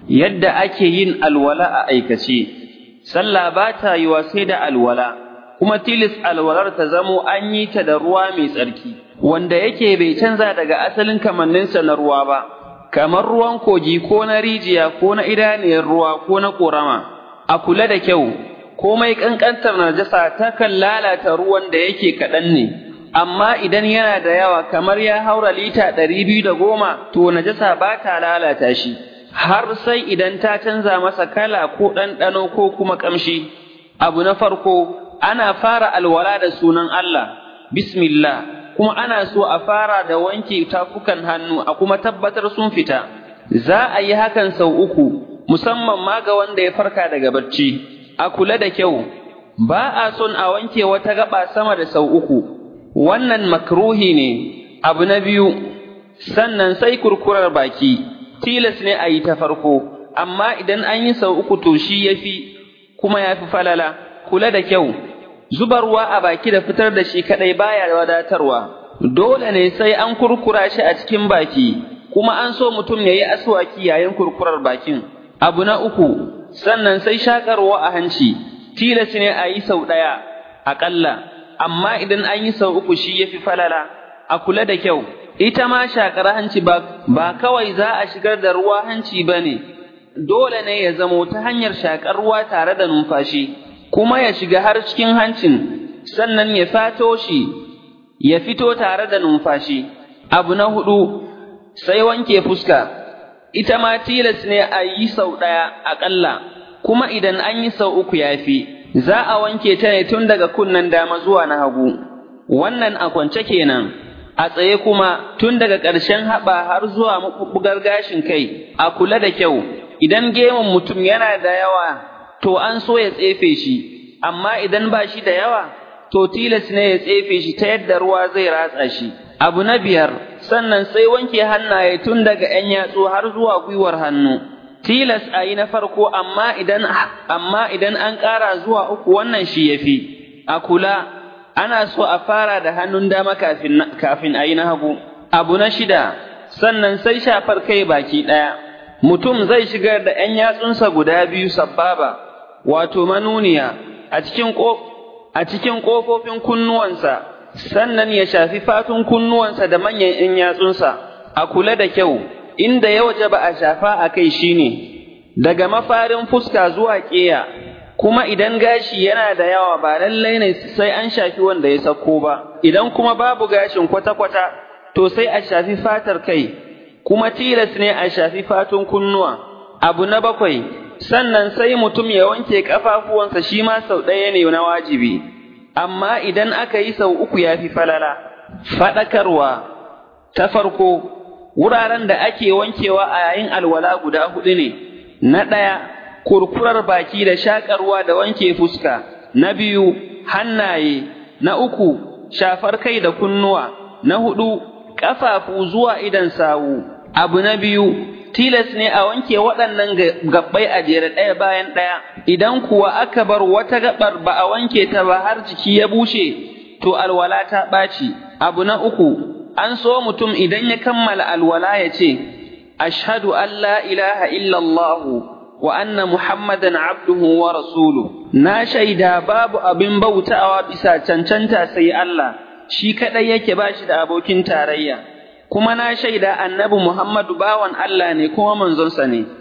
yadda ake yin alwala a aikace sallah ba ta yiwa sai da alwala kuma tilis alwalar ta zamo an yi ta da ruwa mai tsarki wanda yake bai canza daga asalin kamanninsa na ruwa ba kamar ruwan kogi ko na rijiya ko na idaniyar ruwa ko na ƙorama a kula da kyau komai ƙanƙantar najasa takan lalata ruwan da yake kaɗan ne amma idan yana da yawa kamar ya haura lita ɗari biyu da goma to najasa ba ta lalata shi har sai idan ta canza masa kala ko ɗanɗano ko kuma ƙamshi abu na farko ana fara alwala da sunan Allah bismillah kuma ana so a fara da wanke tafukan hannu a kuma tabbatar sun fita za a yi hakan sau uku musamman ma ga wanda ya farka daga barci a kula da kyau ba a son a wanke wata gaba sama da sau uku wannan makruhi ne abu na biyu sannan sai kurkurar baki tilas ne a yi ta farko amma idan an yi sau uku to shi ya fi kuma ya fi falala kula da kyau zuba ruwa a baki da fitar da shi kaɗai baya wadatarwa dole ne sai an kurkura shi a cikin baki kuma an so mutum ya yi aswaki yayin kurkurar bakin abu na uku sannan sai shakarwa a hanci tilas ne a yi sau ɗaya aƙalla amma idan an yi sau uku shi ya fi falala a kula da kyau ita ma shakar hanci ba, ba kawai za a shigar da ruwa hanci ba ne dole ne ya zamo ta hanyar shakar ruwa tare da numfashi kuma ya shiga har cikin hancin sannan ya fato shi ya fito tare da numfashi abu na hudu sai wanke fuska ita ma tilas ne a yi sau ɗaya aƙalla kuma idan an yi sau uku ya fi za a wanke ta ne tun daga kunnen dama zuwa na hagu wannan a kwance kenan a tsaye kuma tun daga ƙarshen haɓa har zuwa maɓuɓɓugar gashin kai a kula da kyau idan gemun mutum yana da yawa to an so ya tsefe shi amma idan ba shi da yawa to tilas ne ya tsefe shi ta yadda ruwa zai ratsa shi abu na biyar sannan sai wanke hannaye tun daga ‘yan yatsu har zuwa gwiwar hannu tilas a yi na farko amma idan amma idan an ƙara zuwa uku wannan shi ya fi a kula ana so a fara da hannun dama kafin kafin a yi na hagu abu na shida sannan sai shafar kai baki ɗaya mutum zai shigar da ‘yan yatsunsa guda biyu sabbaba wato manuniya a cikin a cikin ƙofofin kunnuwansa sannan ya shafi fatun kunnuwansa da manyan ‘yan yatsunsa a kula da kyau inda ya waje ba a shafa a kai shine daga mafarin fuska zuwa ƙeya kuma idan gashi yana da yawa ba lallai ne sai an shafi wanda ya sako ba idan kuma babu gashin kwata-kwata to sai a shafi fatar kai kuma tilas ne a shafi fatun kunnuwa abu na bakwai sannan sai mutum ya wanke kafafuwansa shi ma sau ɗaya ne na wajibi amma idan aka yi sau uku ya fi falala faɗakarwa ta farko wuraren da ake wankewa a yayin alwala guda huɗu ne na ɗaya kurkurar baki da shaƙarwa da wanke fuska na biyu hannaye na uku shafar kai da kunnuwa na huɗu ƙafafu zuwa idan sawu abu na biyu tilas ne a wanke waɗannan gabbai a jere ɗaya bayan ɗaya idan kuwa aka bar wata gabar ba a wanke ta ba har jiki ya bushe to alwala ta ɓaci abu na uku an so mutum idan ya kammala alwala ya ce ashhadu an la ilaha illallah wa anna muhammadan abduhu wa rasuluhu na shaida babu abin bautawa bisa cancanta sai Allah shi kadai yake bashi da abokin tarayya kuma na shaida annabi Muhammadu bawan Allah ne kuma manzonsa ne